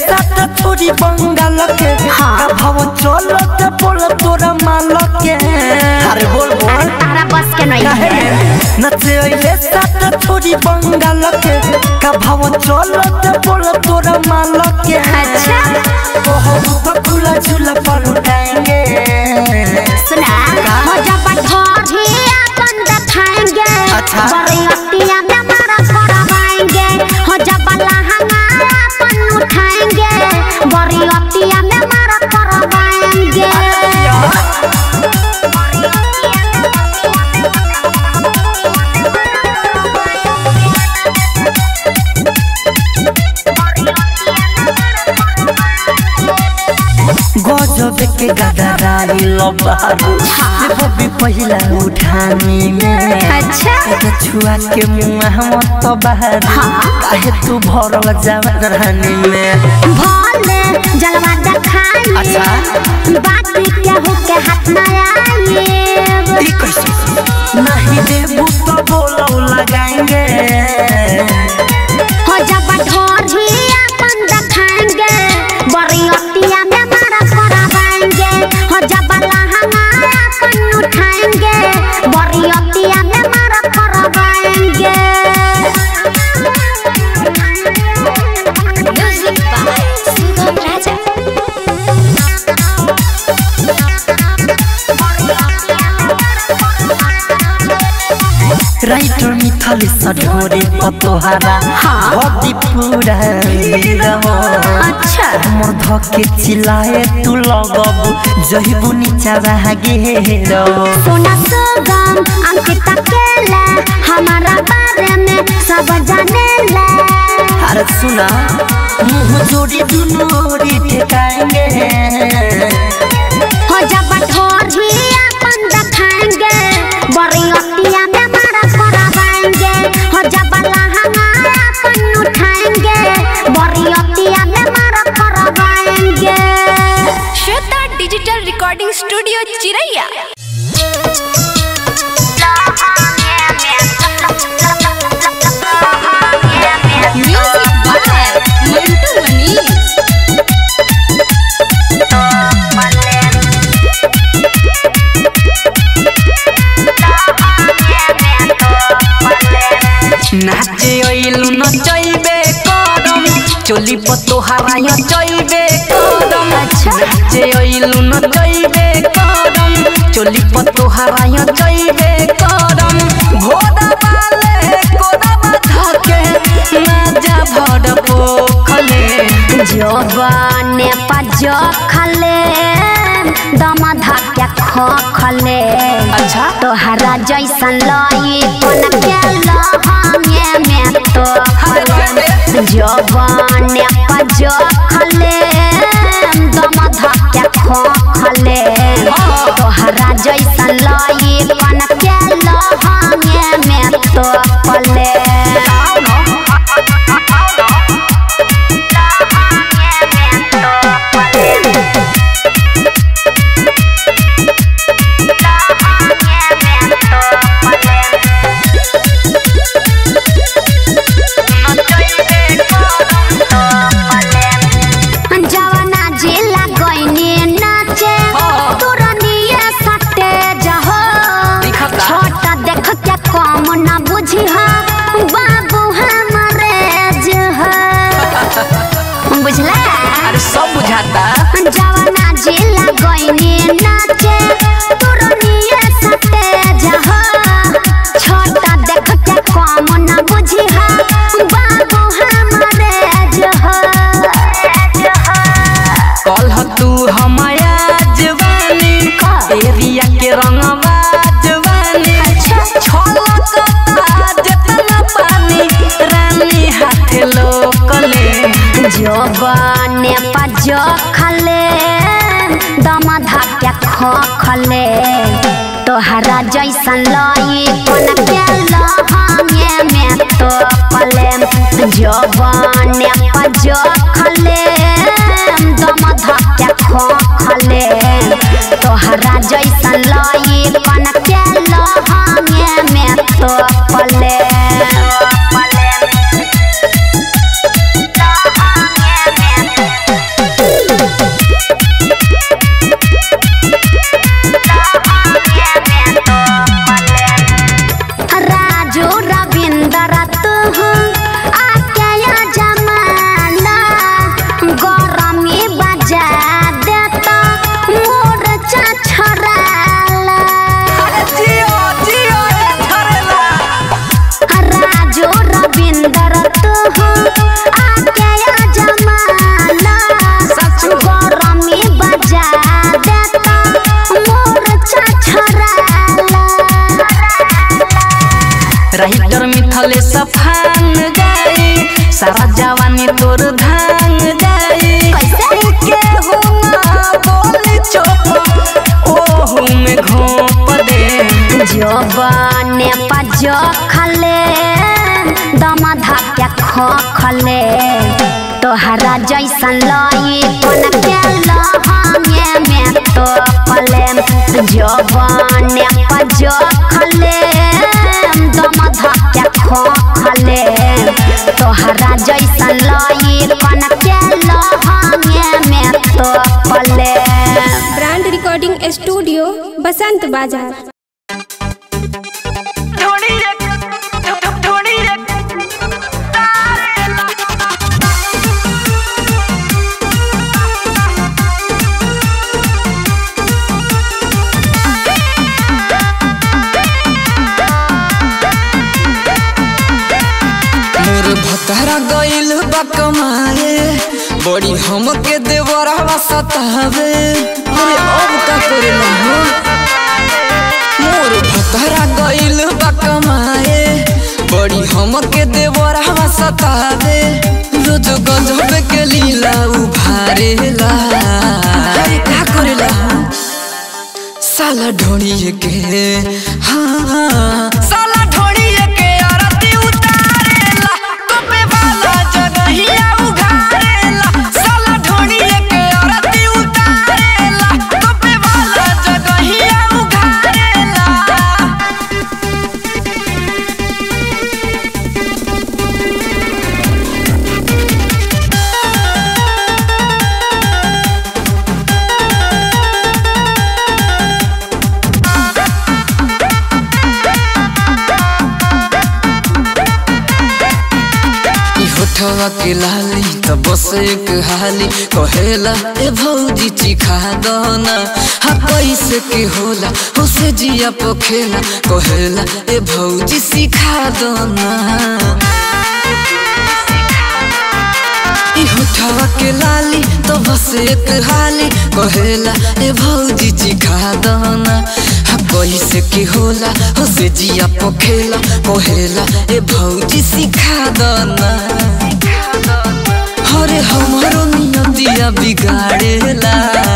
साथ छोरी बंगाल के हाँ। का भाव चलत बोल तोरा माल के अरे बोल अरे बोल तारा बस के नहीं काहे है नचे अइले साथ छोरी बंगाल के का भाव चलत बोल तोरा माल के अच्छा। ओहो तो खुला झूला पर उठाएंगे सुना हो जब ठोरी अपन दिखाएंगे अच्छा। बरियतिया में मारा करवाएंगे हो जब लहंगा अपन उठाएंगे बरियतिया में मारा करवाएंगे गजब के गदराई लबारू देखो भी पहिला उठानी में अच्छा एक छुआ के मुंह मत बाहर काहे तू भरल जवानी में भोले जलवा दिखाएंगे अच्छा। बात क्या हो के हाथ में आएंगे ई कैसे नहीं देबू तो बोलो लगाएंगे हो जब ढोरी अपन दिखाएंगे बरियतिया में मारा करवाएंगे हो जब लहंगा अपन उठाएंगे बरियतिया में मारा करवाएंगे music by Sugam Raja writer मिथल सढोरे पतोहारा हाँ। हदी पूरा नीरव अच्छा हमर धके चिल्लाए तू लगबू जहिबू नीचा भागे रहो सोना सुगम अंकित अकेला हमारा बारे में सब जाने ला अरे सुना मुंह जोड़ी दुनू ओरी ठेकाएंगे हो जब ढोरी अपन दिखाएंगे बरियतिया में मारा करवाएंगे हो जब लहंगा अपन उठाएंगे बरियतिया में मारा करवाएंगे Shweta digital recording studio Chiraiya music by Mantu Manish नाचे अइलु न चइबे करम चोली पतोहारा या चइबे करम नाचे अइलु न चइबे करम चोली पतोहारा या चइबे करम भोदा वाले कोदा बाधा के ना जा भड़ पोखले जवाने पजो खले दम धक्के खो खले अच्छा। तोहरा जैसन लई कोन के लहंगे में तो खले जवाने पजो खले दम धक्के खो खले तोहरा जैसन लई कोन के लहंगे में तो खले जवाना जिला गइनी नाचे तुरनिए सटे जहो दिखता। छोटा देख के कम न बुझी हा बाबू हमारे जह बुझला अरे सब बुझाता जवाना जिला गइनी नाचे तुरनिए सटे जहो छोटा देख के कम न बुझी हा बाबू हमारे जह कल तू हमाया जवानी एरिया के रंगवा जवानी छलकता जतना पानी रानी हाथ लोकले जवाने पजो खले दम धक्के खो खले तोहरा जैसन लई कोन के लहंगे में तो पले जवाने पजो खले दम धक्के खो खले तोहरा जैसन लई कोन के लहंगे में तो पले पले तू आके या जमाना गरमी बजा देता मोर छछराला अरे जियो जियो रे झरेला राजो रविंदर तू आके या जमाना सचो। गरमी बजा देता मोर छछराला राइटर मिथले सफान जाई सारा जवानी तोर धान जाई कैसे? के हो ना बोल चुप ओहू में घोप दे जवाने पज खले दम धक्या खो खले तोहरा जैसन लई कोन के लहंगे में तो पले जवाने पज खले दम धक्या खो खले तोहरा जैसन लई कोन के लहंगे में तो पले ब्रांड रिकॉर्डिंग स्टूडियो बसंत बाजार थोड़ी रे थोड़ी रे मोर भतरा गइल बा कमाए बड़ी हमके देवरवा सतावे अरे अब का करेला हो मोर भतरा गइल बा कमाए बड़ी हमके देवरवा सतावे रोज गजब के लीला उभारेला अरे का करेला साला ढोड़िए के हाँ हाँ साला ढोड़िए के आरती उतारेला कोपे वाला जगहिया उघारेला साला ढोड़िए के आरती उतारेला कोपे वाला जगहिया उघारेला ई होठवा के लाली त बस एक हाली कहेला ए भौजी चिखा दना हा कैसे के होला हो से जिया पोखेला कहेला ए भौजी सिखा दना ई होठवा के लाली तो बस एक हाली कहेला ए भौजी चिखा दना हा कैसे के होला हो से जिया पोखेला कहेला ए भौजी सिखा दना हरे हमारो नियतिया बिगाड़ेला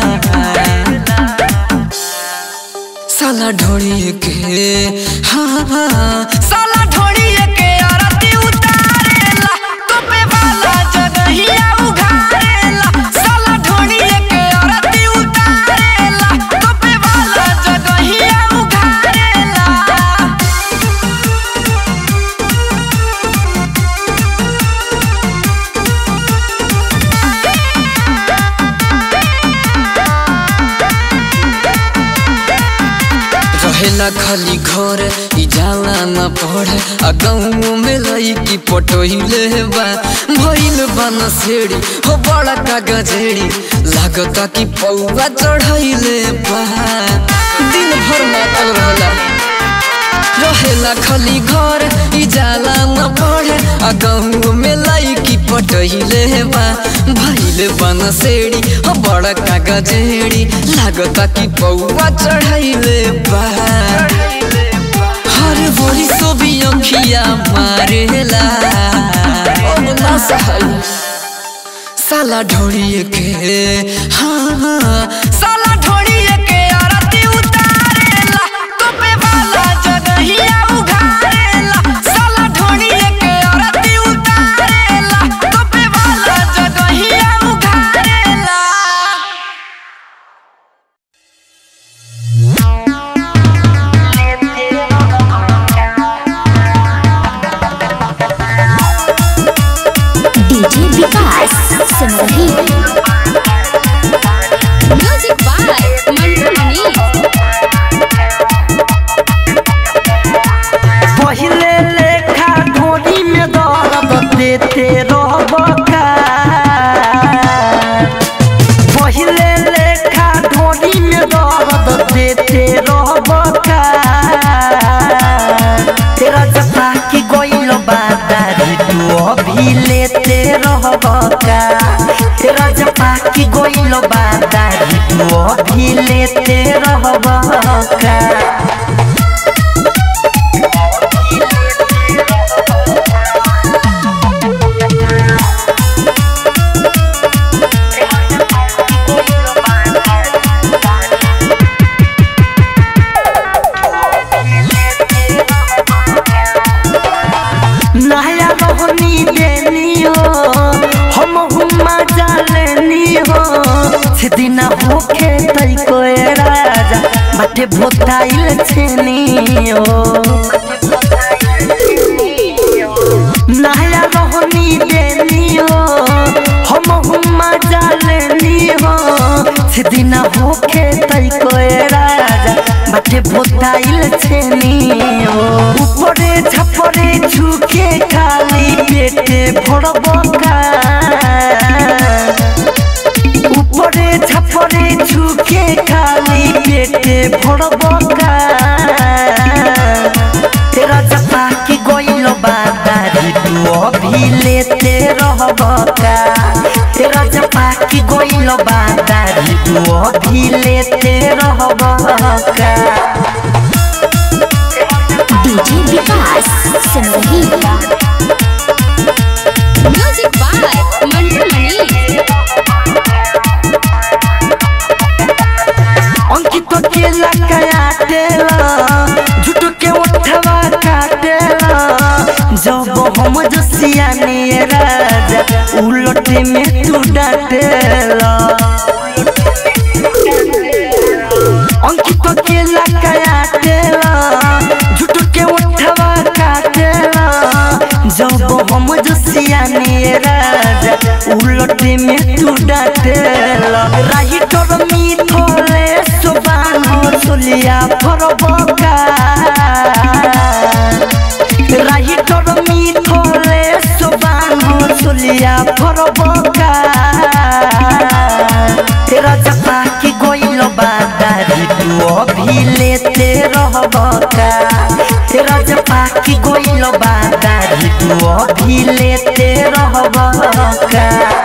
साला ढोड़िए के हाँ हाँ साला ढोड़िए के आरती उतारेला कोपे वाला जगहिया उघारेला साला ढोड़िए के आरती उतारेला कोपे वाला जगहिया उघारेला रहेला खाली घर ई जाला न पढ़े आ गाँव में लईकी पटोइले बा भइल बा न सेड़ी हो बड़ा का गजेड़ी लागता कि पौवा चढ़ैले बा दिन भर मातल रहला रहेला खाली घर ई जाला न पढ़े आ गाँव में लईकी पटैले बा भइल बन सेड़ी हो बड़ा का गजेड़ी लागता कि पौवा चढ़ैले बा हर बोरी सो भी अखिया मारेला अब ना सहल साला ढोड़िए के हाँ हाँ साला ढोड़िए के आरती उतारेला कोपे वाला जगहिया उघारेला साला ढोड़िए के आरती उतारेला कोपे वाला जगहिया उघारेला DJ Vikas Simrahi music by Mantu Manish पहिले लेखा ढोरी में गइल बादारी तू अभी लेते रहब का नया रोहनी देनी हो हम हुमा जालेनी हो सिदिना होखे तई कोए राजा बाटे भोताइल छेनी हो नया रोहनी देनी हो हम हुमा जालेनी हो सिदिना होखे तई कोए राजा बाटे भोताइल छेनी हो উপরে ঝাপরে ঝুঁকে খালি পেটে ভরব উপরে ঝাপরে ঝুঁকে খালি পেটে ভরব तेरा जपा के गोइल बादारी तू अभी लेते रहब का तेरा जपा के गोइल बादारी तू अभी लेते रहब का DJ Vikas Simrahi music by Mantu Mani Ankit के लकाया देला झूठ के उठवा काटेला जब हम जसिया ने राजा उलटे में तू डाटेला अंकित के लकाया देला झूठ के उठवा काटेला जब हम जसिया ने राजा उलटे में तू डाटेला राही तोर मिथले सुबान सुलिया फरबका राही तोर मिथले सुबान सुलिया फरबका तेरा जपा के गोइल बादारी तू अभी लेते रहब का तेरा जपा के गोइल बादारी तू अभी लेते रहब का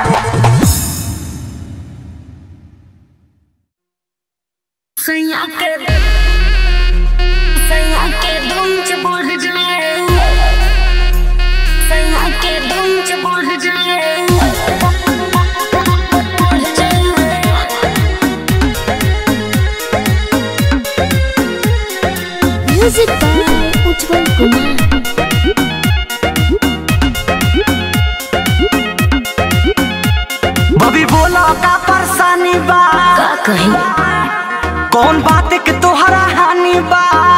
सैया के सैया के दुम च बढ़ जाए सैया के दुम च बढ़ जाए बढ़ जाए म्यूजिक बाय उज्जवल कुमार बबी बोला का परेशानी बा का कही कौन बात के तोहरा हानि बा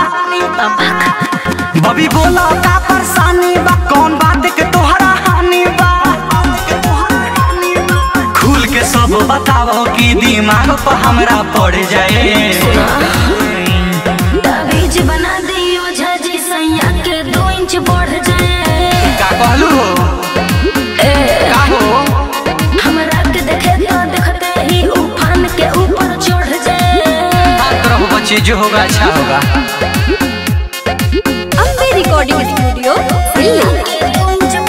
बबी बोला का परेशानी बा कौन बात के तोहरा हानि बा खुल के सब बताओ कि दिमाग पर हमरा पड़ जाए ताबीज बना दियो झाजी सैया के दो इंच बढ़ जाए का कहलू हो का हो हमरा के देखे तो देखते ही उफान के ऊपर चढ़ जाए बात रहो बच्चे जो होगा अच्छा होगा अम्बे रिकॉर्डिंग स्टूडियो दिल्ली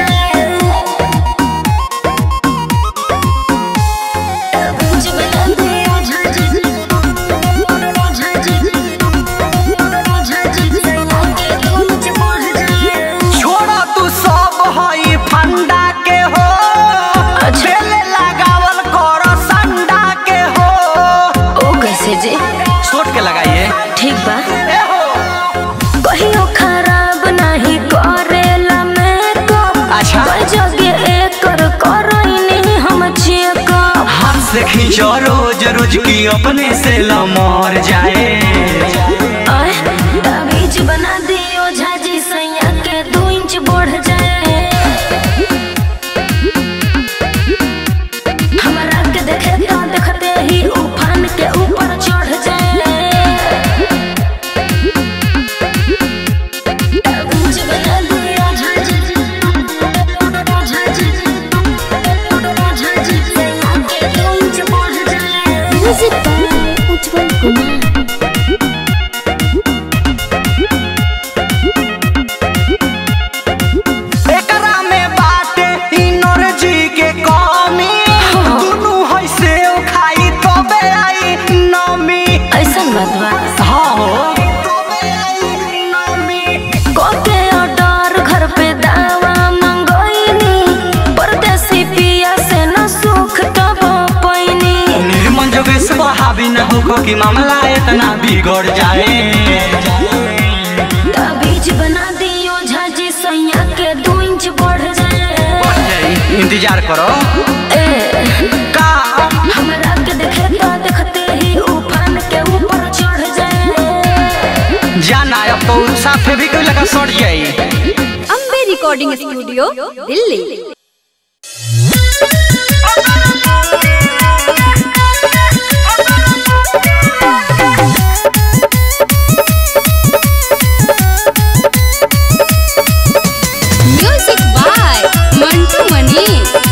छोड़ा तू सब हई फंडा के हो झेले लगावल कर संडा के हो ओ कैसे जी सोट के लगाइए ठीक बा ए हो कहियो खराब नहीं करेला मेकअप अच्छा। कोई जगह एकर करैनी हम चेकअप हाथ से खींचो रोज रोज की अपने से लमर जाए आय ताबीज बना दियो झाजी सैया के दो इंच बढ़ जाए हमरा के देखे तो देखते ही उफान के ऊपर चढ़ जाए ताबीज बना दियो झाजी झाजी झाजी सैया के दो इंच बढ़ जाए म्यूजिक बाय उज्जवल कुमार कि मामला इतना बिगड़ जाए बीज बना दियो झाजी सैया के दो इंच बढ़ जाए बढ़ जाई इंतजार करो का हमरा के देखे तो देखते ही उफान के ऊपर चढ़ जाए जाना अब तो साफे भी कोई लगा सड़ जाई Ambe recording studio Delhi music by Mantu Mani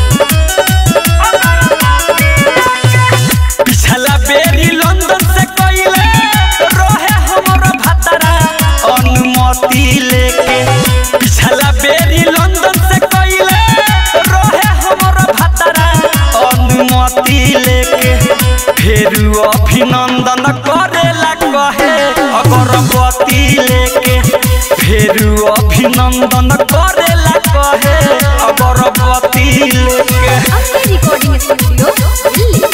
पिछला बेरी लंदन से कइले रहे हमर भतरा अनुमति लेके पिछला बेरी लंदन से कइले रहे हमर भतरा अनुमति लेके फिर अभिनंदन करेला कहे अगरबत्ती लेके फिर अभिनंदन करेला कहे अगरबत्ती लेके Ambe recording studio Delhi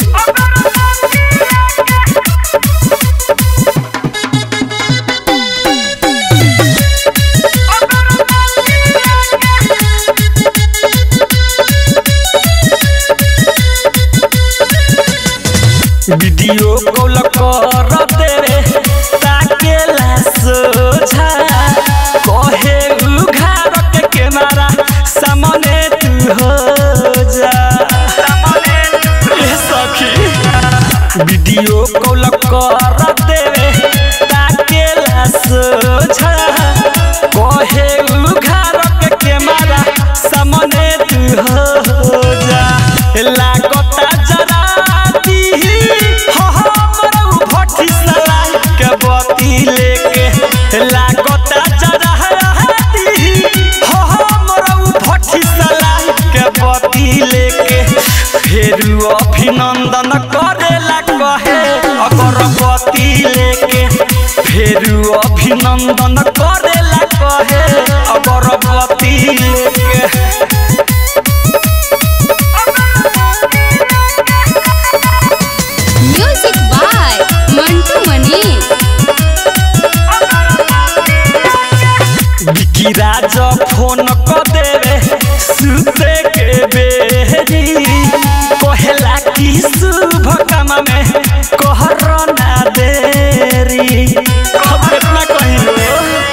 video call कर देवे ताकेला सोझा कहे उघार के कैमरा सामने तू हो जा ए सखी वीडियो कॉल कर देवे ताकेला सोझा कहे उघार के कैमरा सामने तू हो जा लागता जरा दी हो हमर भट्टी सलाई के बती लेके लागता जरा दी हो हमर भट्टी सलाई के बती लेके फिर अभिनंदन करेला कहे अगरबत्ती लेके फिर अभिनंदन करेला कहे अगरबत्ती लेके म्यूजिक बाय मंटू मनी बिकी राज फोन क देवे सुते के बेरी कहेला कि शुभ काम में कहर ना देरी अब कितना कहिलो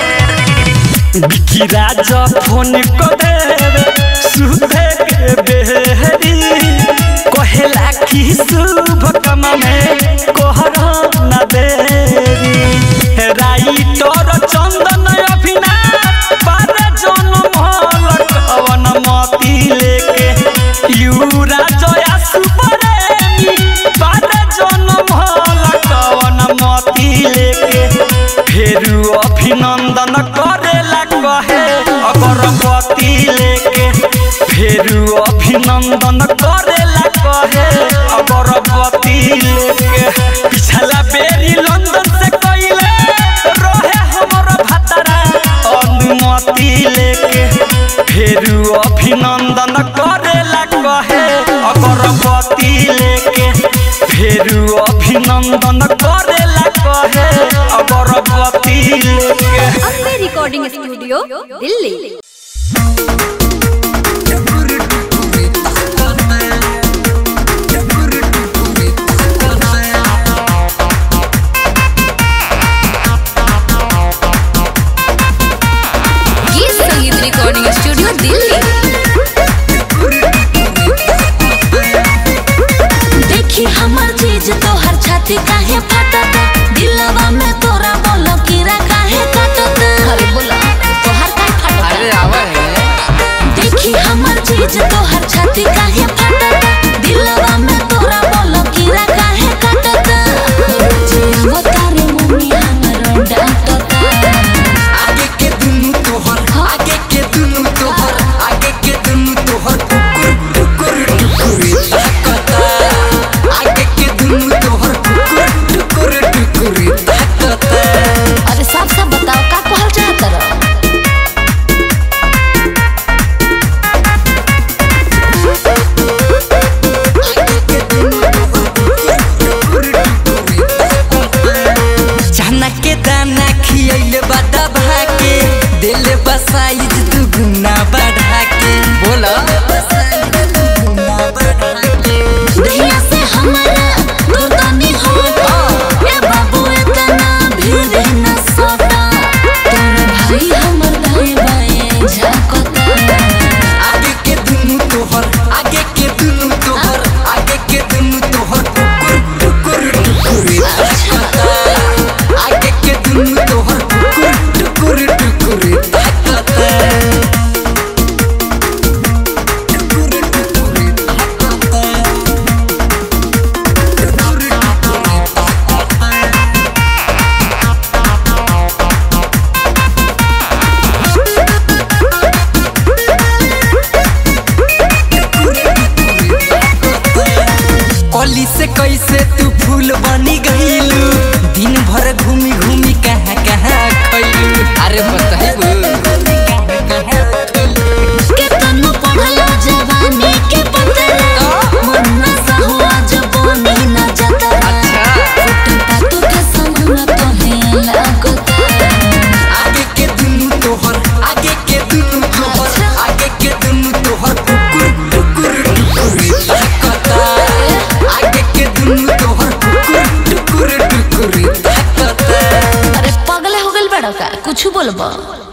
बिकी राज फोन क देवे सुते के बेरी कहेला कि शुभ काम में कहर ना देरी राइटर चंदन अभिनाश बारे जनम हलक अवन मती लेके यूरा जया सुपरेमी बारे जनम हलक अवन मती लेके फिर अभिनंदन करेला कहे अगरबत्ती लेके फिर अभिनंदन करेला कहे अगरबत्ती लेके पिछला बेरी लंदन से कइले रहे हमर भतरा अनुमति लेके फिर अभिनंदन करेला कहे अगरबत्ती लेके फिर अभिनंदन करेला कहे अगरबत्ती लेके अम्बे रिकॉर्डिंग स्टूडियो दिल्ली गीत संगीत रिकॉर्डिंग स्टूडियो दिल्ली देखी हमर चीज तोहर छाती काहे फाटता दिलवा में तोरा बोलो कीड़ा काहे काटता अरे बोला तोहर काहे फाटता अरे आवा देखी हमर चीज तोहर छाती काहे फाटता दिलवा में तोरा बोलो कीड़ा काहे काटता जीव तारे मम्मी हमर डांटता आगे के दुनु तोहर आगे के दुनु तोहर आगे के दुनु तोहर कुकुर टुकुर टुकुर ताकता आगे के दुनु तोहर कुकुर टुकुर टुकुर ताकता अरे साफ साफ बताओ का कहल चाहत रह साइज तू गुना बढ़ा के बोला दहिया से हमारा दूर तनी होता ए बाबू इतना भीड़ न सोता तोर भाई हमर दाएं बाएं झांकता आगे के दुनु तोहर आगे के दुनु तोहर आगे के दुनु तोहर टुकुर टुकुर टुकुर ताकता आगे के दुनु तोहर टुकुर टुकुर टुकुर ताकता टुकुर टुकुर ताकता कली से कैसे तू फूल बनी गईलू दिन भर घूमी घूमी कहाँ कहाँ खैलू अरे बताइबू के तनु पढ़लो जवानी के पतरा मन न सहुआ जवानी न जतरा फुट पातू के समान तो है लागता आगे के दुनु तोहर आगे के दुनु तोहर आगे के दुनु तोहर टुकुर टुकुर टुकुर ताकता आगे के दुनु तोहर टुकुर टुकुर टुकुर ताकता अरे पगले हो गइल बड़ा का कुछ बोलबो